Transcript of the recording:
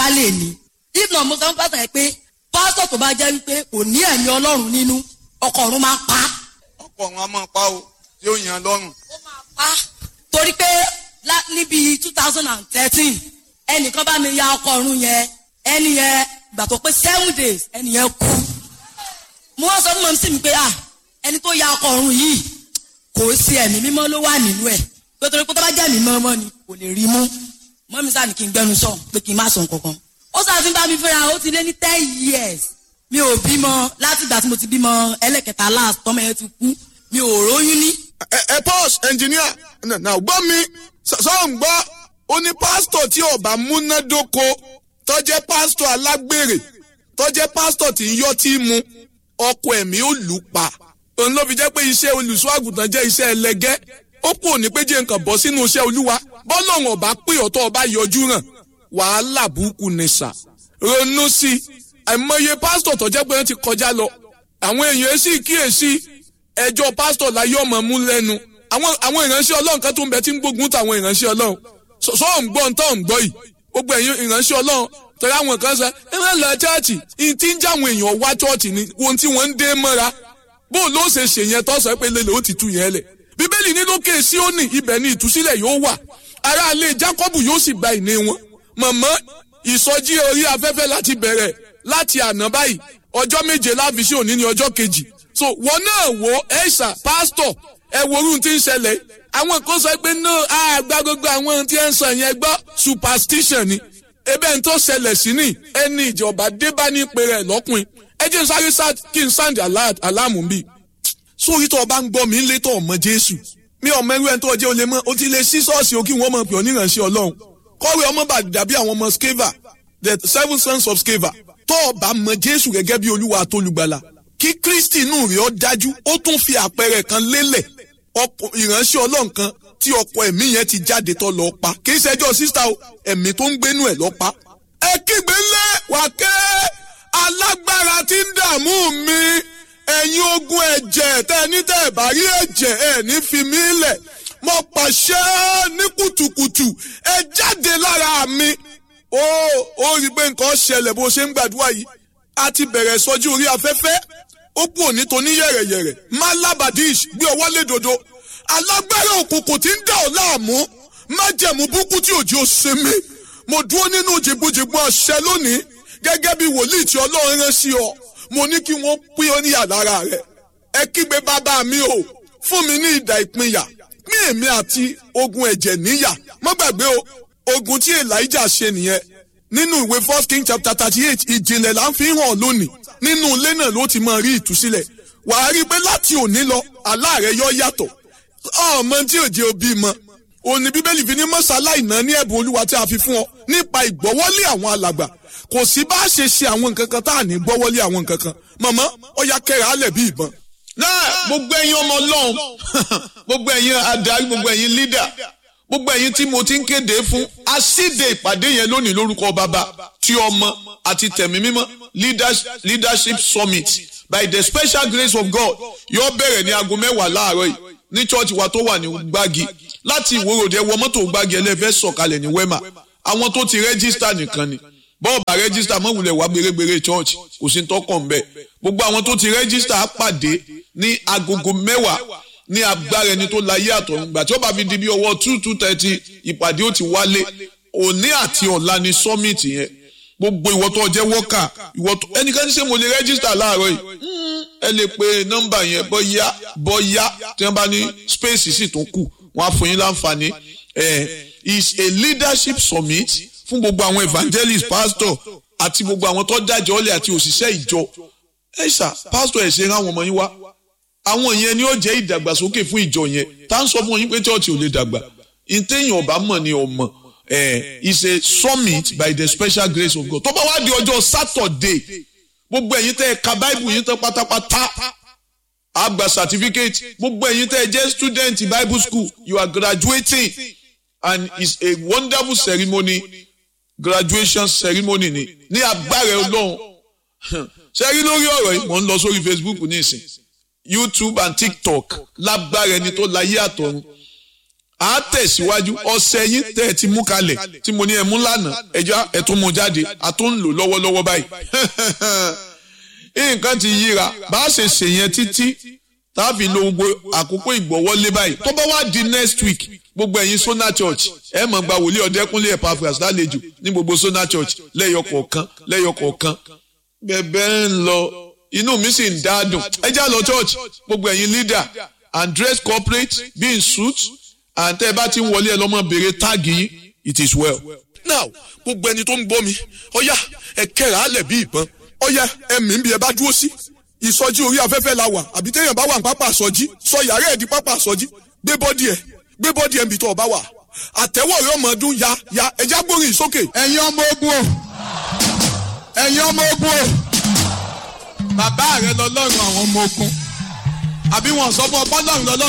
bá lè ní if not mo sọ fún pásítọ̀ yẹn pé pásítọ̀ tó bá jẹ́ wípé kò ní ẹ̀mí ọlọ́run nínú ọkọ̀ ọ̀run máa pa á. ọkọ̀ ọ̀run a máa pa o tí ó yàn lọ́rùn. ó máa pa á torí pé lá- níbi two thousand and thirteen ẹnìkan bá mi ya ọkọ̀ ọ̀run yẹn ẹni yẹn gbà tó pé seven days ẹni yẹn kú mo wá sọ fún mọ̀mísí mi pé ah ẹni tó ya ọkọ̀ ọ̀run yìí kò sí ẹ̀mí mímọ́ ló wà nínú ẹ̀ pé torí pé tó bá jẹ́ ẹ̀mí mímọ́ ni kò lè rí mú mọ́mí sáà ní kí n gbẹnu sọ pé kí n má sọ nǹkankan ó sáà fi ń bá mi fẹ́ra ó ti lé ní ten years mi ò bímọ láti ìgbà tí mo ti bímọ ẹlẹ́kẹta last tọ́mọ yẹn ti kú mi ò róyún ní ẹ ẹ pause engineer na na gbọ́ mi sọ ń gbọ́ ó ní pásítọ̀ tí ọba múnádóko tọ́jẹ́ pásítọ̀ alágbèrè tọ́jẹ́ pásítọ̀ tí ń yọ́ tí mu ọkọ ẹ̀mí ó lù pa òun ló fi jẹ́ pé iṣẹ́ olùṣọ́ àgùntàn jẹ́ iṣẹ́ ẹlẹgẹ́ ó kú òní pé jẹ́ nǹkan bọ́ sínú iṣẹ́ olúwa bọ́lọ́run ọba pé ọ̀tọ́ ọba yọjú hàn wàhálà burúkú ni sà ronú sí i àìmọye pásítọ̀ tọ́jẹ́ pé wọ́n ti kọjá lọ àwọn èèyàn sì kíyèsí ẹjọ́ pásítọ̀ láyé ọmọ mú lẹ́nu àwọn àwọn ìránṣẹ́ ọlọ́run kan tó ń bẹ tí ń gbógun táwọn ìránṣẹ́ ọlọ́run sọ sọ ń gbọ́ ntọ́ ń gbọ́ yìí gbogbo ẹ̀yin ìránṣẹ́ ọlọ́run tẹ̀lé àwọn kan sọ ẹ máa lọ chọ́ọ̀chì ìyìn tí ń já àwọn èèyàn wá chọ́ọ̀chì ni ohun tí wọ́n ń dé mọ́ra bó ló ṣe ṣe yẹn tó sọ pé lélẹ̀ ó ti tú yẹn lẹ̀ bíbélì ní lókè síónì ibẹ̀ ni ìtúsílẹ̀ yóò wà aráalé jákọ́bù yóò sì gba ìní wọn mọ̀mọ́ ìsọjí orí afẹ́fẹ́ láti bẹ̀rẹ̀ láti àná báyìí ọjọ́ méje láfi sí òní ní ọjọ́ kejì so wọn náà wo ẹ̀ṣà pásítọ̀ ẹ wo orun tí ń ṣẹlẹ̀ àwọn kan sọ pé no àgbà gbogbo àwọn ohun tí ẹ ń sọ yẹn gbọ́ superstition ni ebe n tó ṣẹlẹ̀ sí ni ẹni ìjọba dé bá ní ìpè rẹ̀ lọ́kùnrin ẹ jẹ́ n sáré sá kí n sáǹdì aláàmù bíi sórí tó o bá ń gbọ́ mi lé tó o mọ jésù mi ò mẹ́rú ẹni tó o jẹ́ o lè mọ́ o ti lè sí ṣọ́ọ̀ṣì o kí wọ́n mọ̀ pé onírànṣẹ́ ọlọ́run kọ́wé ọmọ bá dàbí àwọn ọmọ skeva the seven sons of skeva tó o bá mọ jésù gẹ́gẹ́ bí olúwa àtolùgbàlà kí kristi inú rẹ̀ ó dájú ó tún fi àpẹẹrẹ kan lélẹ̀ ọkọ ìránṣẹ́ ọlọ́run kan tí ọkọ ẹ̀mí yẹn ti jáde tó lọ pa kì í ṣẹjọ́ sísá o ẹ̀mí tó ń gbénú ẹ̀ lọ pa. ẹ kígbe ńlẹ̀ wákẹ́ alágbára tí ń dààmú mi ẹ̀yin ogun ẹ̀jẹ̀ tẹ́ ẹ ní tẹ́ ẹ bá rí ẹ̀jẹ̀ ẹ̀ ní fi mí lẹ̀ mo pàṣẹ ní kùtùkùtù ẹ jáde lára mi ó ó rí i pé nǹkan ṣẹlẹ̀ bó ṣe ń gbàdúrà yìí a ti bẹ̀rẹ̀ sọ́jú orí afẹ́fẹ́ ó kú òní tó ní yẹ̀rẹ̀yẹ̀rẹ̀ malabadish gbé ọwọ́ lé dodo alágbára òkùnkùn tí ń dà ọ́ láàmú májẹ̀mú búkú tí òjò ṣe mí mo dúró nínú jìgbìjìgbì àṣẹ lónìí gẹ́gẹ́ bí wòlíì tí ọlọ́run rán sí ọ mo ní kí wọ́n pín ọ níyà lára rẹ̀ ẹ kígbe bàbá mi o fún mi ní ìdà ìpínyà pín èmi àti ogun ẹ̀jẹ̀ níyà má gbàgbé o ogun tí elijah ṣe nìyẹn nínú ìwé first king chapter thirty eight ìjìnlẹ̀ là ń fi hàn lónìí nínú ilé náà ló ti máa rí ìtúsílẹ̀ wàá rí i pé láti òní lọ àlá rẹ yọ yàtọ̀ ọmọ tí ò jẹ́ òbí mọ òní bíbélì fi ní mọ́sálá ìná ní ẹ̀bùn olúwa tí a fi fún ọ nípa ìgbọ́wọ́lé àwọn alàgbà kò sí bá a ṣe ṣe àwọn nǹkan kan tá à ní gbọ́wọ́lé àwọn nǹkan kan mọ̀mọ́ ọya kẹrẹ alẹ̀ bí ìbọn. náà gbogbo ẹ̀yin ọmọ ọlọ́run gbogbo ẹ̀yin adarí gbogbo ẹ̀yin lídà gbogbo ẹ̀yin tí mo ti ń kéde fún asíde ìpàdé yẹn lónìí lórúkọ bàbá tí ọmọ àti tẹ̀mí mímọ́ leadership summit by the special grace of God yóò bẹ̀rẹ̀ ní aago mẹ́wàá láàárọ̀ yìí ní church wa tó wà ní gbági láti ìwòròdé wọ mọ́tò gbági ẹlẹ́fẹ́ sọ̀kalẹ̀ ní wema àwọn tó ti rẹ́gísítà nìkan ni bọ́ọ̀bà rẹ́gísítà mọ̀wulẹ̀ wá gbèrègbèrè church kò sí tọkàn mbẹ́ gbogbo àwọn tó ti rẹ́gísítà á pàdé ní agogo mẹ́wàá ní agbára ẹni tó láyé àtọ̀run gbà tí ó bá fi di bí ọwọ́ two two thirty ìpàdé ó ti wálé òní àti ọ̀la ni summit yẹn gbogbo ìwọ tó jẹ́ wọ́kà ìwọ tó ẹnikẹ́ni ṣe mo lè rẹ́gísítà láàárọ̀ yìí ẹ lè pe nọ́mbà yẹn bọ́yá bọ́yá tí wọ́n bá ní space sì tún kù wọ́n á fún yín láǹfààní ẹ̀ is a leadership summit fún gbogbo àwọn evangelist pastor àti gbogbo àwọn tó dájọ́ ọ̀lẹ̀ àti òṣìṣẹ́ ìjọ ẹ̀ ṣá pastor ẹ̀ ṣe rán àwọn ọmọ yín wá àwọn yẹn ni ó jẹ́ ìdàgbàsókè fún ìjọ yẹn tá ń sọ fún yín pé church ò lè dàgbà ìtẹ̀yìn ọ̀bá mọ̀ ni ọmọ eh, is a summit by the special grace of God tó bá wá di ọjọ́ Saturday gbogbo ẹ̀yin tẹ́ ẹ ka bible yín tán pátápátá á gba certificate gbogbo ẹ̀yin tẹ́ ẹ jẹ́ student bible school you are graduating and it's a wonderful ceremony graduation ceremony ni ní agbára Ọlọ́run ṣe rí lórí ọ̀rọ̀ yìí mò ń lọ sórí Facebook ní ìsìn YouTube and TikTok lágbára ẹni tó láyé àtọ̀run a tẹ̀síwájú ọ̀sẹ̀ yín tẹ́ ẹ ti mú kalẹ̀ tí mo ní ẹ mú lánàá ẹja ẹ tún mú jáde a tún ń lò lọ́wọ́lọ́wọ́ báyìí nǹkan ti yíra bá a ṣe ṣe yẹn títí tá a fi lo gbogbo àkókò ìgbọ́wọ́lé báyìí tó bá wá di next week gbogbo ẹ̀yin Sona Church ẹ mọ̀ gba wòlíì ọ̀dẹ́kúnlé Epaphras lálejò ní gbogbo Sona Church lẹ́yọ kọ̀ọ̀kan lẹ́yọ kọ̀ọ̀kan bẹ́ẹ̀ ń lọ inú mi sì ń dáadùn ẹ já lọ church gbogbo ẹ̀yin leader and dress corporate be in suit and tẹ́ ẹ bá ti ń wọlé ẹ lọ́mọ béèrè táàgì yín it is well. now gbogbo ẹni tó ń gbọ́ mi ọ̀yá ẹ kẹ́ra á lẹ̀ bí ìbọn ọ̀yá ẹ̀mí ń bí ẹ bá dúró sí ìsọjí orí afẹ́fẹ́ la wà àbí téèyàn bá wà ní pápá àsọjí sọ yàrá ẹ̀ di pápá àsọjí gbé bọ́dì ẹ̀ gbé bọ́dì ẹ̀ ń bì tó ọba wà àtẹ́wọ̀ rẹ̀ ọmọ ọdún ya ya ẹja gbórin sókè. ẹ̀yin ọmọ ogun o ẹ̀yin ọmọ ogun o bàbá rẹ lọ́lọ́run àwọn ọmọ ogun àbí wọn sọ fún ọ bọ́lọ́run lọ́lọ́run.